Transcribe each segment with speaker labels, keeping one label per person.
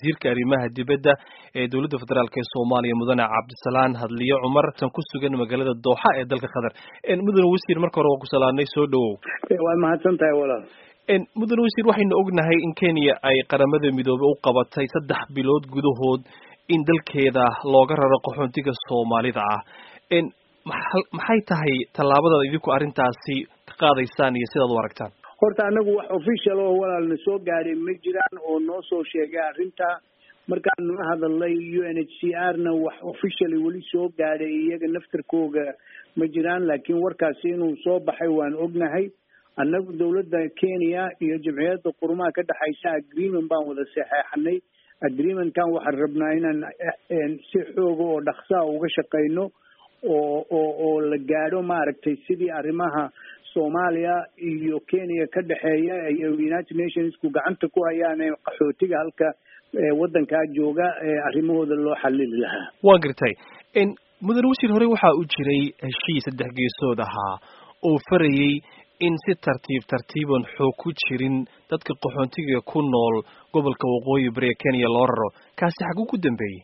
Speaker 1: wasiirka arrimaha dibadda ee dowladda federaalk ee soomaaliya mudane cabdisalaan hadliyo cumar san ku sugan magaalada dooxa ee dalka qatar mudane wasiir marka hore waa ku salaanay soo dhawow
Speaker 2: waa mahadsan tahay walaal
Speaker 1: mudane wasiir waxaynu ognahay in kenya ay qaramada midoobey u qabatay saddex bilood gudahood in dalkeeda looga raro qaxoontiga soomaalida ah maxay tahay tallaabadaad idinku arrintaasi ka qaadaysaan iyo sidaad u aragtaan
Speaker 2: horta anagu wax official oo walaalna soo gaadhay ma jiraan oo noo soo sheegay arrinta markaanu la hadalnay u n h c r na wax officially weli soo gaadhay iyaga naftarkooga ma jiraan laakiin warkaasi inuu soo baxay waan ognahay annagu dawladda kenya iyo jamciyadda qurumaha ka dhexaysa agreement baan wada saxeexanay agreementkan waxaan rabnaa inaan si xooga oo dhaksaa uga shaqayno oo oo oo la gaadho maaragtay sidii arrimaha soomaaliya iyo kenya ka dhexeeya iyo united nationsku gacanta ku hayaan ee qaxootiga halka waddankaa jooga arrimahooda loo xalili lahaa
Speaker 1: waa gartay mudane wasiir hore waxaa u jiray heshiis saddex geesood ahaa oo farayey in si tartiib tartiiban xoog ku jirin dadka qaxoontiga ku nool gobolka waqooyi bari ee kenya loo raro kaasi xaguu ku dambeeyey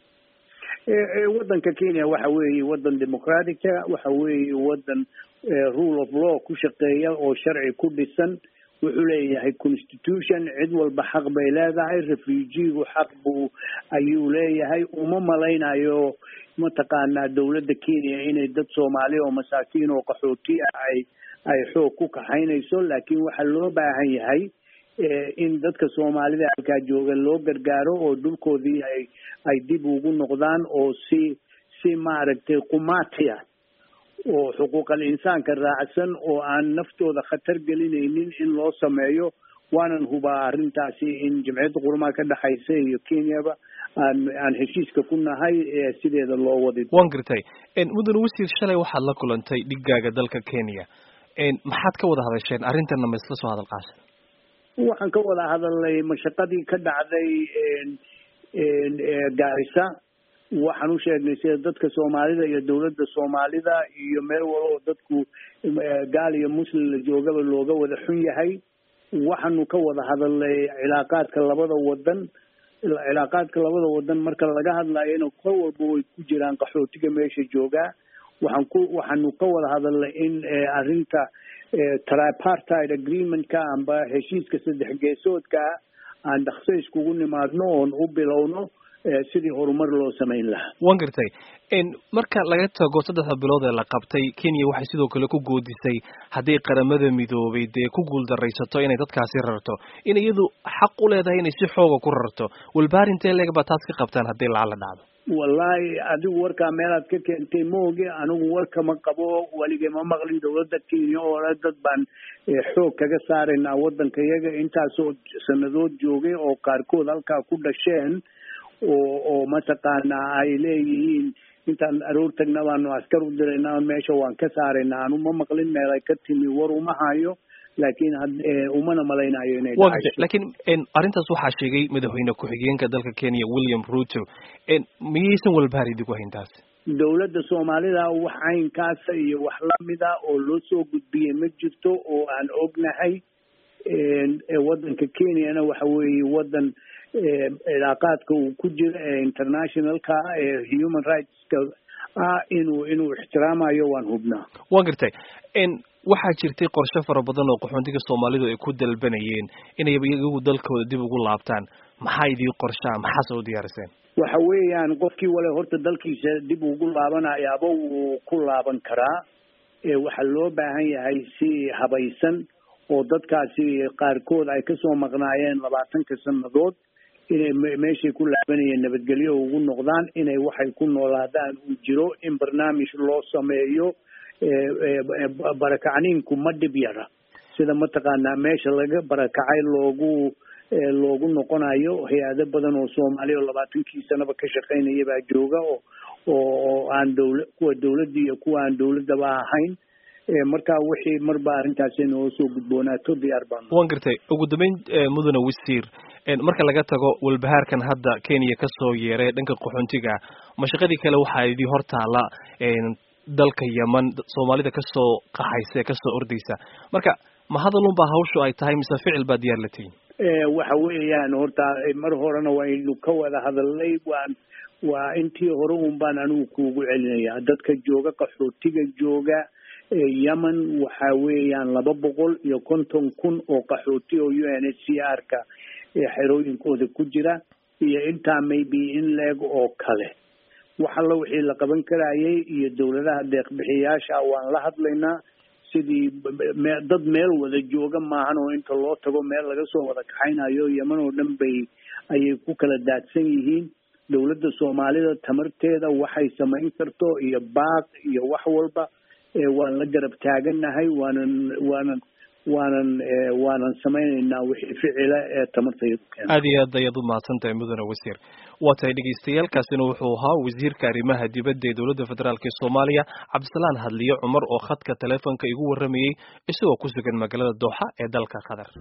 Speaker 2: waddanka kenya waxa weeye waddan democratica waxa weeye waddan rule of law ku shaqeeya oo sharci ku dhisan wuxuu leeyahay constitution cid walba xaq bay leedahay refugigu xaq buu ayuu leeyahay uma malaynayo mataqaanaa dawladda kenya inay dad soomaali oo masaakiin oo qaxooti ah ay ay xoog ku kaxaynayso laakiin waxaa loo baahan yahay in dadka soomaalida halkaa jooga loo gargaaro oo dhulkoodii ay ay dib ugu noqdaan oo si si maaragtay qumaatiya oo xuquuqal insaanka raacsan oo aan naftooda khatar gelinaynin in loo sameeyo waanan hubaa arrintaasi in jamciyadda qurumaha ka dhexaysa iyo kenyaba aan aan heshiiska ku nahay sideeda loo wadi
Speaker 1: waan gartay mudane wasiir shalay waxaad la kulantay dhigaaga dalka kenya maxaad ka wada hadasheen arrintana ma isla soo hadal qaashay
Speaker 2: waxaan ka wada hadalnay mashaqadii ka dhacday gaarisa waxaan u sheegnay sida dadka soomaalida iyo dawladda soomaalida iyo meel wala oo dadku gaal iyo muslim la joogaba looga wada xun yahay waxaanu ka wada hadalnay cilaaqaadka labada wadan cilaaqaadka labada wadan marka laga hadlayona kor walba way ku jiraan qaxootiga meesha joogaa waxaan ku waxaanu ka wada hadalnay in arrinta tripartite agreementka amba heshiiska saddex geesoodka aan dhakso iskugu nimaadno oon u bilowno sidii horumar loo samayn lahaa
Speaker 1: wan gartay marka laga tago saddexda bilood ee la qabtay kenya waxay sidoo kale ku goodisay hadday qaramada midoobay dee ku guuldaraysato inay dadkaasi rarto in iyadu xaq u leedahay inay si xooga ku rarto walbaarintee leeg baa taas ka qabtaan haddii lacala dhacdo
Speaker 2: wallahi adigu warkaa meelaad ka keentay maoge anigu warka ma qabo weligay ma maqlin dawladda kenya oo le dad baan xoog kaga saaraynaa waddanka iyaga intaasoo sanadood joogay oo qaarkood halkaa ku dhasheen oo oo mataqaanaa ay leeyihiin intaan aroor tagna baanu askar u diraynaa meesha waan ka saaraynaa anu ma maqlin meel ay ka timi war uma hayo laakiin umana malaynayo inay
Speaker 1: laakiin arrintaas waxaa sheegay madaxweyne ku-xigeenka dalka kenya william ruto miyaysan walbahaar idigu hayn taas
Speaker 2: dawladda soomaalida wax caynkaasa iyo wax lamida oo loo soo gudbiyey ma jirto oo aan ognahay waddanka kenyana waxa weeye waddan cilaaqaadka uu ku jiro ee internationalka ee human rightska ah inuu inuu ixtiraamayo waan hubnaa
Speaker 1: waan gartay waxaa jirtay qorshe fara badan oo qaxoontiga soomaalidu ay ku dalbanayeen inay iyagu dalkooda dib ugu laabtaan maxaa idii qorshaa maxaase u diyaariseen
Speaker 2: waxa weeyaan qofkii wale horta dalkiisa dib ugu laabanayaaba wuu ku laaban karaa waxaa loo baahan yahay si habaysan oo dadkaasi qaarkood ay kasoo maqnaayeen labaatanka sanadood inay meeshay ku laabanayeen nabadgelyo ugu noqdaan inay waxay ku noolaadaan uu jiro in barnaamij loo sameeyo barakacniinku ma dhib yara sida mataqaanaa meesha laga barakacay loogu loogu noqonayo hay-ado badan oo soomaaliya oo labaatankii sanaba ka shaqaynaya baa jooga oo oo aan dawla kuwa dawladda iyo kuwa aan dawladdaba ahayn marka wixii marba arrintaasi noo soo gudboonaato diyaar baan
Speaker 1: wan gartay ugu dambeyn mudane wasiir marka laga tago walbahaarkan hadda kenya kasoo yeeray dhanka qaxoontiga mashaqadii kale waxaa idii hortaala dalka yeman soomaalida kasoo qaxaysa ee kasoo ordaysa marka ma hadalun baa hawshu ay tahay mise ficil baa diyaar la tihin
Speaker 2: waxa weeyaan horta mar horena waynu ka wada hadalnay waan waa intii hore un baan anigu kuugu celinayaa dadka jooga qaxootiga jooga yemen waxa weeyaan laba boqol iyo konton kun oo qaxooti oo u n h c r ka xerooyinkooda ku jira iyo intaa maybe in leeg oo kale wax alla wixii la qaban karayay iyo dowladaha deeqbixiyaasha waan la hadlaynaa sidii dad meel wada jooga maahan oo inta loo tago meel laga soo wada kaxaynayo yeman oo dhan bay ayay ku kala daadsan yihiin dowladda soomaalida tamarteeda waxay samayn karto iyo baaq iyo wax walba waan la garab taagannahay waanan waanan waanan waanan samaynaynaa wixii ficila ee tamartayadu keena
Speaker 1: aad iyo aad ayaad u mahadsan tahay mudane wasiir waa tahay dhegeystayaaalkaasina wuxuu ahaa wasiirka arrimaha dibadda ee dowladda federaalk ee soomaaliya cabdisalaan hadliyo cumar oo khadka teleefonka igu warramayey isagoo ku sugan magaalada dooxa ee dalka qatar